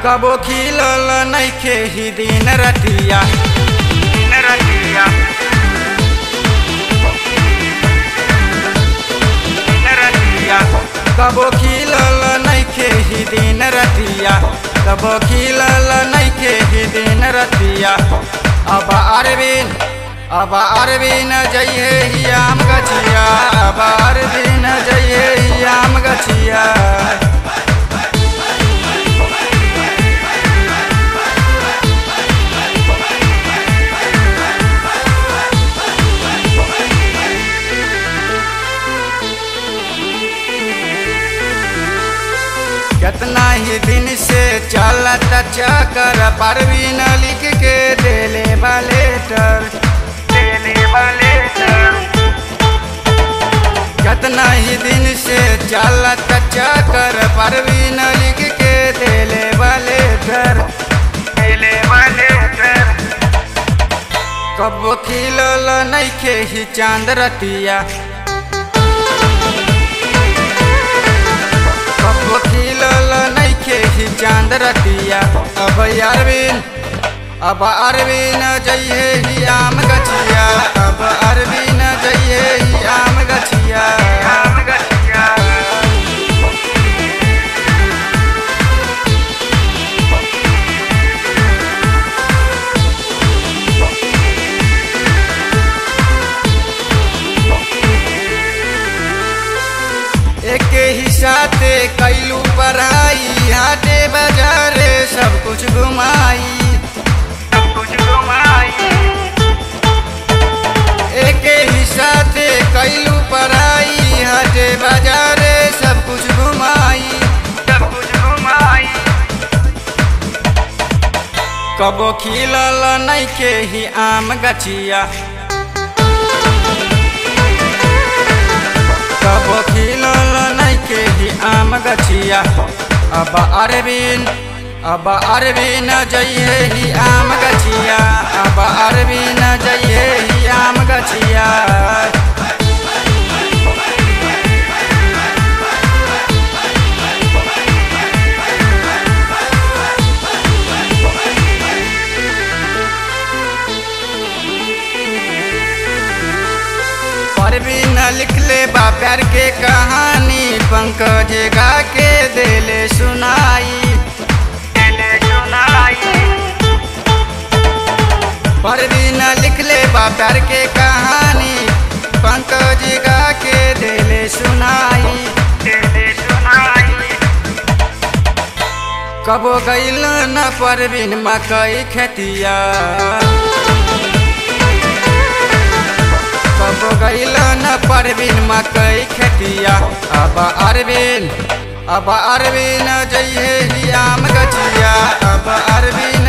कबो खिलल नइखे ही दिन रतिया दिन रतिया दिन रतिया कबो खिलल नइखे ही दिन रतिया कबो खिलल नइखे ही दिन रतिया अब अरविंद अब अरविंद जइहे ही आम गछिया अब अरविंद जइहे ही आम गछिया कितना ही दिन से चलत चकर परवीन लिख के देले लेटर देले लेटर कितना ही दिन से चलत चकर परवीन लिख के देले लेटर देले लेटर कब खिलल नइखे ही चांद रतिया कब खिलल नइखे ही चांद रतिया अब अरविंद अब अरविंद जइहे ही आम गछिया अब अरविंद जइहे ही आम गछिया आम गछिया एक ही साथे कैलू पढ़ाई हाटे बाजारे सब कुछ घुमाई सब कुछ घुमाई एक ही साथे कैलू पढ़ाई हाटे बाजारे सब कुछ घुमाई सब कुछ घुमाई कबो खिलल नइखे ही आम गछिया कबो खिलल नइखे ही आम गछिया अब अरविंद अब अरविंद जइहे ही आम गछिया अब अरविंद जइहे ही आम गछिया परवीन लिखले बा प्यार के कहानी पंकज गा के देले सुनाई देले सुनाई परवीन लिखले बा प्यार के कहानी पंकज गा के देले सुनाई देले सुनाई कबो गइल न परवीन मकई खेतिया कब गइल न परवीन मकई खेतिया अब अरविंद अब अरविंद जइहे ही आम गछिया अब अरविंद